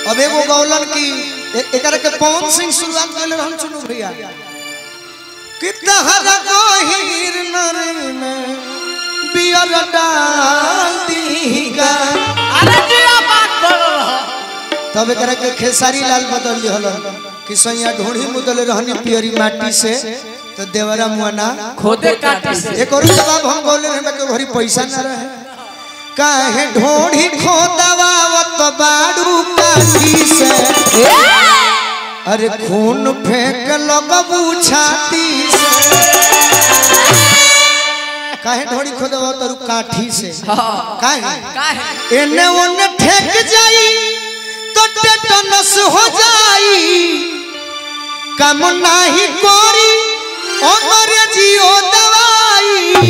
अब एगो गौलन की ए- एकरा के पवन सिंह शुरुआत कैले रहन सुनू भैया कितना हर गोहिर नर में बियर डाल दीगा अरे जिया बात करो तब एकरा के खेसारी लाल बदल दिहल कि सैया ढोढ़ी मुदल रहनी पियरी माटी से तो देवरा मुआना खोदे काटे से एक और जवाब हम बोले रहे कि घरी पैसा ना रहे काहे ढोढ़ी खोदवावत बाड़ू काठी से अरे खून फेंक लगबू छाती से काहे ढोढ़ी खोदवावत तारू काठी से काहे काहे एने ओने ठेक जाई तो टेटनस हो जाई काम नाही कोरी अंग्रेजियो दवाई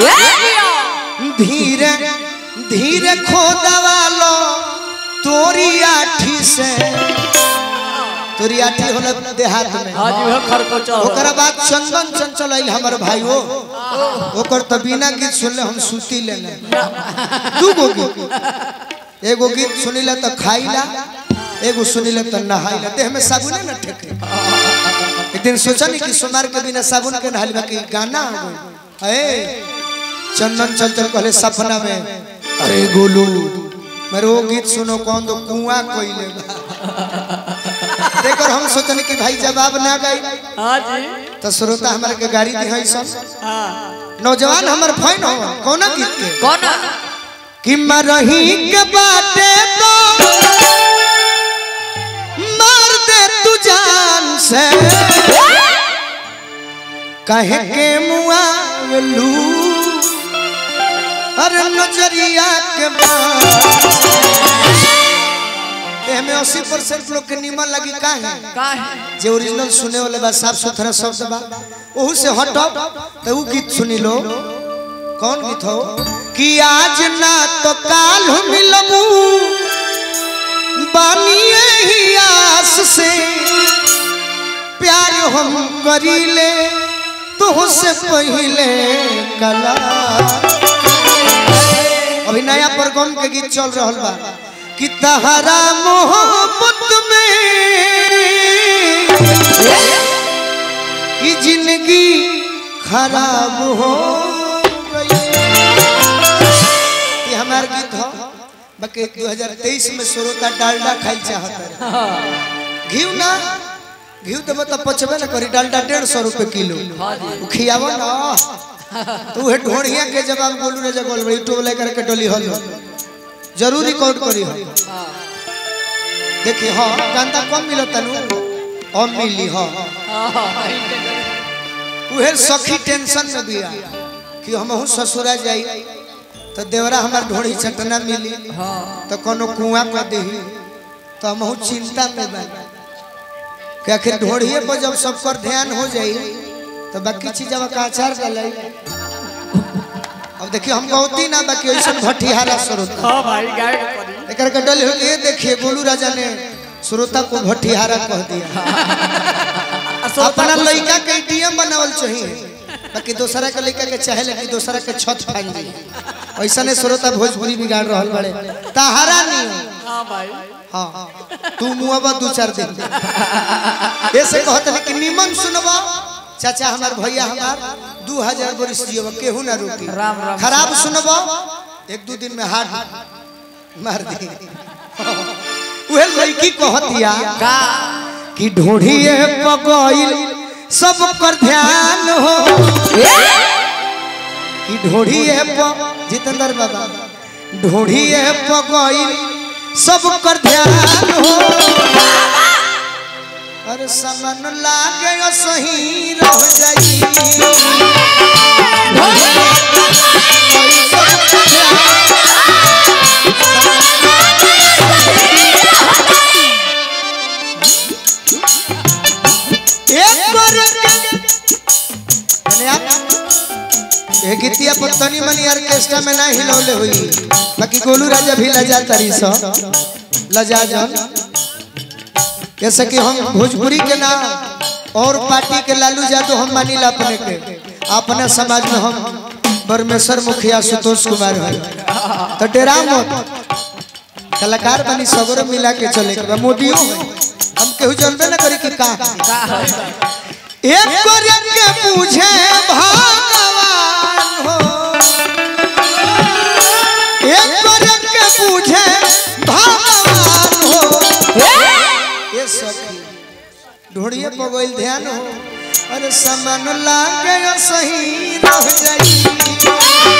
धीरे धीरे खोदवा लो तोरी आठी से तोरी आठी होला देहात में हां जी वो खरकोचा ओकरा बाद चंदन चंचल आई हमर भाईओ ओकर त बिना गीत सुनले हम सुती लेने दू गो गीत एगो गीत सुनिला त खाइला एगो सुनिला त नहाइला देह में साबुने न ठेके एक दिन सोचनी कि सोनार के बिना साबुन के नहाइला कि गाना हो गई ए चंदन चंचल कहले सपना में अरे गोलू मेरे वो गीत सुनो कौन तो कुआं कोइले बा देखकर हम सोचनी कि भाई जवाब ना गई हां जी तो श्रोता हमारे के गाड़ी दी है सब हां नौजवान हमर फैन हो कौना गीत के कौन कि मरही के बाटे तो मार दे तू जान से कहे के मुआवलू अरे नजरिया के बाद में अस्सी परसेंट लोग के निमन लगी काहे काहे जे ओरिजिनल सुने वाले बा साफ सुथरा शब्द बा ओहू से हटो तो ऊ गीत सुनी लो कौन गीत हो कि आज ना तो काल मिलबू बानिए ही आस से प्यार हम करीले तुहसे पहले कला अभी नया परगम के गीत चल रहल बा कि तहरा मोहब्बत में कि जिंदगी खराब हो गई ये हमार गीत हो बाकी 2023 में श्रोता डालडा खाई चाहत है घी ना घी देव तो पचबे ना करी डालडा डेढ़ सौ रुपये किलो उ खियाव ना तू हे ढोढ़िया के जवाब बोलू रे जगल बड़ी टोल लेकर के डोली हल जरूर रिकॉर्ड करी हो देखी हाँ कांदा कम मिलो तनु अब मिली हाँ उहे सखी टेंशन में बिया कि हमहू ससुरा जाई तो देवरा हमार ढोड़ी चटना मिली तो कोनो कुआं कर दही तो हमहू चिंता में बा कि आखिर ढोड़िए पर जब सब पर ध्यान हो जाई तो बाकी चीजवा का आचार गलाई अब देखिए हम गौती ना बाकी ऐसा भट्टिहारा स्रोत हां भाई गाय के परी एकर के डल हो ये देखिए गोलू राजा ने श्रोता को भट्टिहारा कह दिया अपना लड़का के एटीएम बनावल चाहिए बाकी दूसरा के लड़का के चाहे लेकिन दूसरा के छत फान दी ऐसा ने श्रोता भोजपुरी बिगाड़ रहल बड़े तहारा नहीं हो हां भाई हाँ तू मुआबा दू चार दिन ऐसे कहत है कि निमन सुनबा चाचा हमार भैया हमार दू हजार बरिस जियो केहू ना रोकी राम राम खराब सुनबा एक दू दिन में हाथ मार दी उहे लड़की कहतिया का कि ढूंढिए पगोइल सब पर ध्यान हो कि ढूंढिए प जितेंद्र बाबा ढूंढिए पगोइल सब पर ध्यान हो अरे समन लागे सही रह जाई एक बार धन्यवाद ये गीतिया पर तनी मनी ऑर्केस्ट्रा में ना हिलौले हुई बाकी गोलू राजा भी लजा तरी सो लजा जन जैसे कि हम भोजपुरी के नाम और पार्टी के लालू यादव हम मानिला अपने के अपने समाज में हम परमेश्वर मुखिया सुतोष कुमार है तो डेरा मत कलाकार बनी सगरो मिला के चले के बा। मोदियो हम केहू जानबे ना करी कि का एक करे के पूछे भगवान हो एक करे के पूछे भगवान हो ये सखी ढोड़िए पगोइल ध्यान हो अरे समान लागे यो सही रह जाई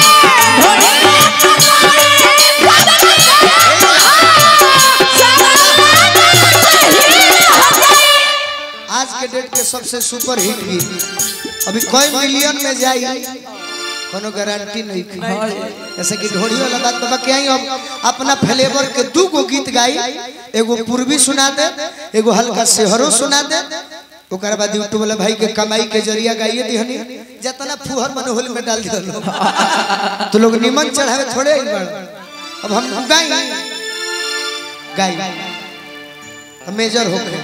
आज के डेट के सबसे सुपर हिट गीत अभी कई मिलियन में जाई कोनो गारंटी नहीं की जैसे कि ढोड़ी वाला बात तो बाकी आई अब अपना फ्लेवर के दू गो गीत गाई एगो पूर्वी सुना दे एगो हल्का सेहरो सुना दे ओकर बाद यूट्यूब वाला भाई के कमाई के जरिया गाइए दिहनी जितना फुहर मन होल में डाल दियो तो लोग निमन चढ़ावे थोड़े ही बड़ अब हम हम गाई गाई हम मेजर होके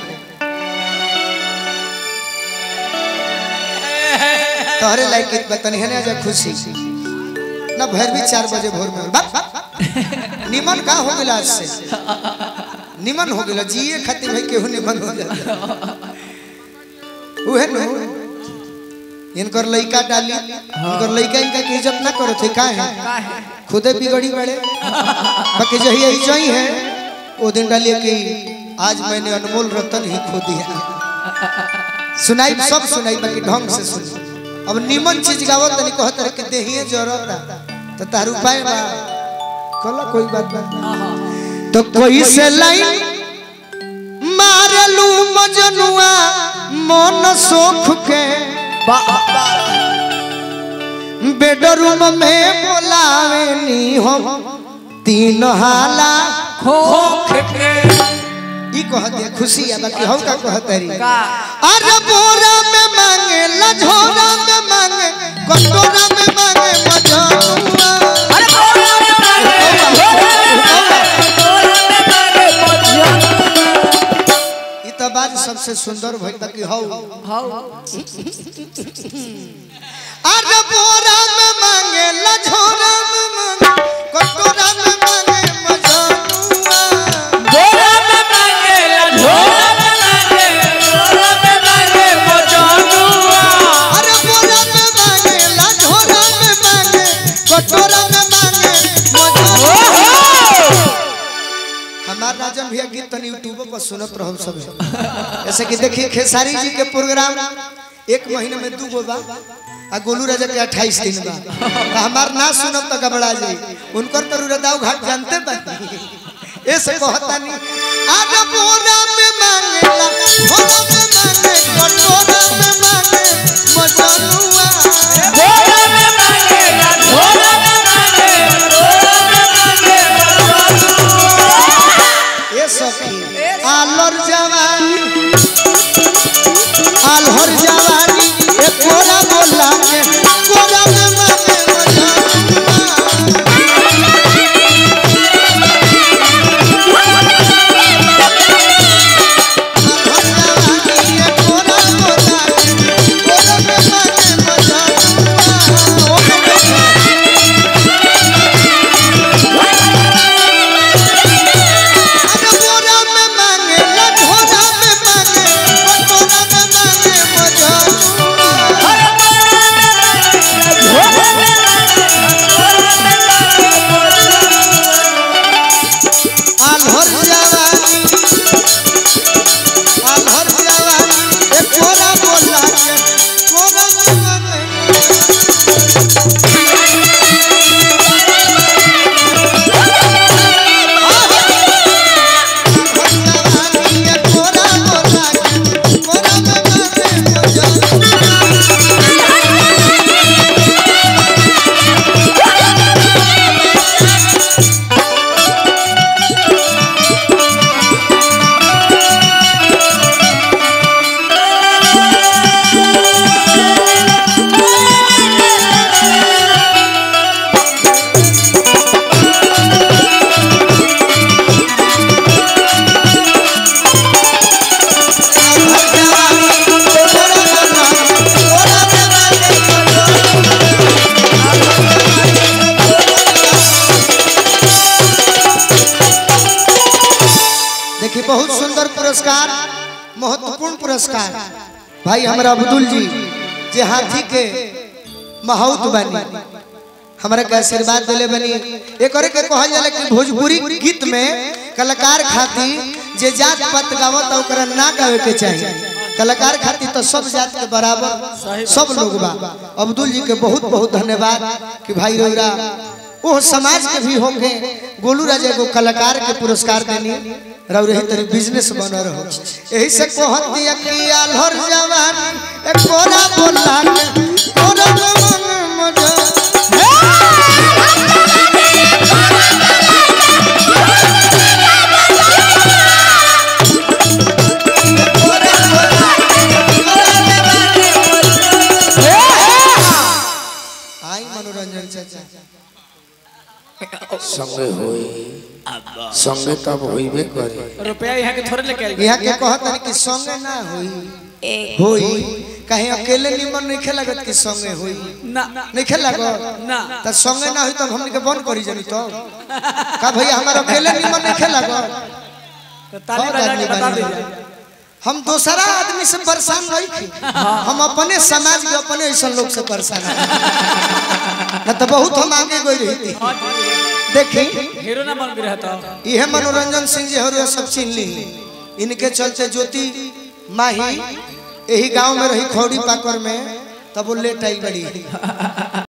तोहरे लायक गीत बतनी है ना जा खुशी ना भर भी चार बजे भोर में बा- बा- निमन का हो गया आज से निमन हो गया जिए खातिर भाई केहू निमन हो जाता उहे नु इनकर लइका डाली इनकर लइका इनका की इज्जत ना करो थे का है खुदे बिगड़ी बड़े बाकी जही यही जही है वो दिन डालिए कि आज मैंने अनमोल रतन ही खो दिया सुनाई सब सुनाई बाकी ढंग से सुन अब निमन चीज गावत तनी कहत रहे कि देहिए जरूरत तो तार उपाय बा कला कोई बात बा तो कोई से लाइन मारलू मजनुआ मन सोख के बेडरूम में बोलावे नी हम तीन हाला खोख के ई कहत है खुशी है बाकी हम का कहत है का अरे बोरा में मांगे लझोरा में मांगे कटोरा में मांगे मजनुआ अरे बोला में मांगे बोला में मांगे मजनू ई तो बात सबसे सुंदर भइल बाकी हौ हाउ अरे बोरा में मांगे लझोरा में मांगे कटोरा में मांगे मजनुआ बोला में मांगे ढोला में मांगे बोला में मांगे मजनुआ अरे बोरा में मांगे लझोरा में मांगे कटोरा में मांगे मजनुआ हमार राजन भैया गीत तनी यूट्यूब पर सुनत रहम सब जैसे कि देखिए खेसारी जी के प्रोग्राम एक महीने में दू गो बा आ गोलू राजा के 28 दिन बा तो हमार ना सुनब तो घबरा जाई उनकर तो रुदाव घाट जानते बा ऐसे कहता नहीं आजा बोरा में मांगेला भोरा में मांगे कटोरा में मांगे मजनुआ बोला में मांगे ढोला में मांगे बोला में मांगे मजनुआ ये सखी आलर जवानी आलहर जवानी ए कोरा बोला के कोरा में मांगे मजनुआ मांगे देखिए बहुत सुंदर पुरस्कार महत्वपूर्ण पुरस्कार भाई हमारा अब्दुल जी जे हाथी के महौत बनी हमरा के आशीर्वाद दिले बनी एक और के कहल जाला कि भोजपुरी गीत में कलाकार खातिर जे जात पात गावत ओकरा ना गावे के चाहिए कलाकार खातिर तो सब जात के बराबर सब लोग बा अब्दुल जी के बहुत बहुत धन्यवाद कि भाई रोरा वो समाज के भी होके गोलू राजा को कलाकार के पुरस्कार देनी रौरे ही तरी बिजनेस बन रहो यही से कहत दिया कि आल्हर जवान ए कोरा बोला के कोरा मन मजा आई मनोरंजन चाचा संगे होई संगे तब होइबे करे रुपया यहाँ के थोड़े लेके आई यहाँ के कहत है कि संगे ना होई होई कहीं अकेले निमन नहीं खेलागत कि संगे होई ना नहीं खेलागत ना त संगे ना होई तब हमनी के बंद करी जानी तो का भैया हमारा अकेले निमन नहीं खेलागत तो ताली बजा के बता दीजिए हम दूसरा आदमी से परेशान नहीं थी हम अपने समाज के अपने ऐसा लोग से परेशान हैं। न तो बहुत हम आगे गई रही थी देखी हीरो ना बन भी रहता यह मनोरंजन सिंह जी हर सब छीन ली इनके चलते ज्योति माही यही गांव में रही खौड़ी पाकर में तब वो लेट आई बड़ी